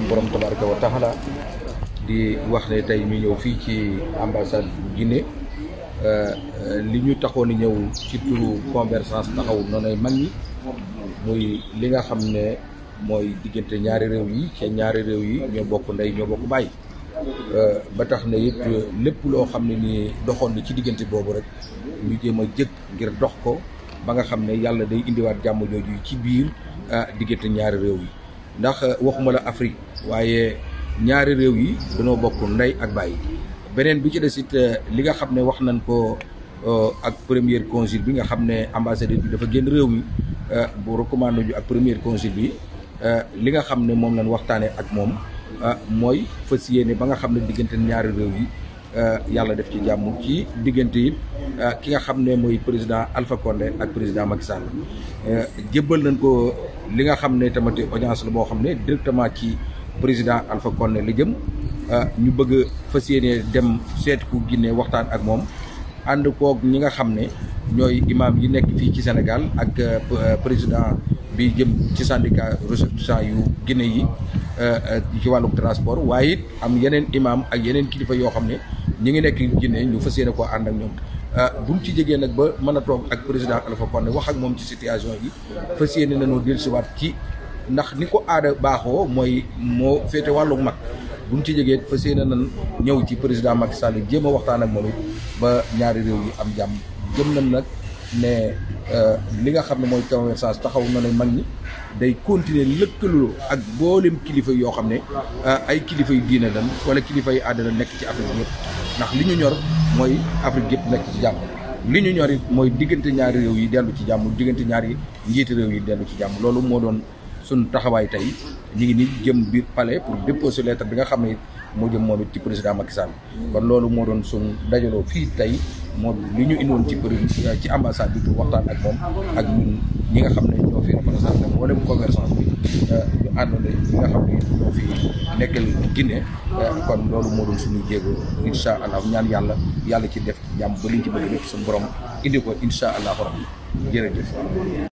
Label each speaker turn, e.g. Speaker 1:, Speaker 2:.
Speaker 1: borom tabaraka wa taala di wax ne tey ñu ñëw fii ci ambassade bu Guinée li ñu taxoon ñëw ci turu convergence taxaw noonay mag ñi muy li nga xam ne mooy diggante ñaari réew yi ci ñaari réew yi ñoo bokk ndey ñoo bokk bàyyi ba tax na it lépp loo xam ne nii doxoon na ci diggante boobu rek ñu jéem a jëkk ngir dox ko ba nga xam ne yàlla day indiwaat jàmm jooju ci biir diggante ñaari réew yi ndax waxuma la Afrique waaye ñaari réew yi dañoo bokk ndey ak bàyyi beneen bi ci des it li nga xam ne wax nañ ko ak premier consul bi nga xam ne ambassadeur bi dafa génn réew mi bu recommandé ñu ak premier consul bi li nga xam ne moom lañ waxtaanee ak moom mooy fas yéene ba nga xam ne diggante ñaari réew yi yàlla def ci jàmm ci diggante it ki nga xam ne mooy président Alpha Condé ak président Macky Sall jébbal nañ ko li nga xam ne tamit audience la boo xam ne directement ci président Alpha Condé la jëm ñu bëgg fas yéene dem seet ku Guinée waxtaan ak moom ànd koog ñi nga xam ne ñooy imam yi nekk fii ci Sénégal ak président bi jëm ci syndicat ressortissants yu Guinée yi ci wàllum transport waaye it am yeneen imam ak yeneen kilifa yoo xam ne ñi ngi nekk Guinée ñu fas yéene koo ànd ak ñoom buñ ci jegee nag ba mën a toog ak président Alpha Condé wax ak moom ci situation yi fas yéene nañoo dellusiwaat ci ndax ni ko aada baaxoo mooy moo féete wàllu mag buñ ci jegee fas yéene nañ ñëw ci président Macky Sall jéem a waxtaan ak moom it ba ñaari réew yi am jàmm jëm nañ nag ne li nga xam ne mooy convergence taxaw na ne mag ñi day continuer lëkkaloo ak mboolem kilifa yoo xam ne ay kilifa yu diine lan wala kilifa yu àddina nekk ci Afrique yëpp ndax li ñu ñor mooy Afrique yëpp nekk ci jàmm li ñu ñor it mooy diggante ñaari réew yi dellu ci jàmm diggante ñaari njiiti réew yi dellu ci jàmm loolu moo doon suñ taxawaay tey ñu ngi ni jëm biir palais pour déposer lettre bi nga xam ne moo jëm moom it ci président Macky Sall kon loolu moo doon suñ dajaloo fii tey moo li ñu indiwoon ci ci ambassade bi pour waxtaan ak moom ak ñun ñi nga xam ne ñoo fi représenté mboolem convergence bi ñu àndoon ñi nga xam ne ñoo fi nekkal Guinée kon loolu moo doon suñu jéego incha allah ñaan yàlla yàlla ci def jàmm ba liñ ci bëgg def suñu borom indi ko incha allah rabbi jërëjëf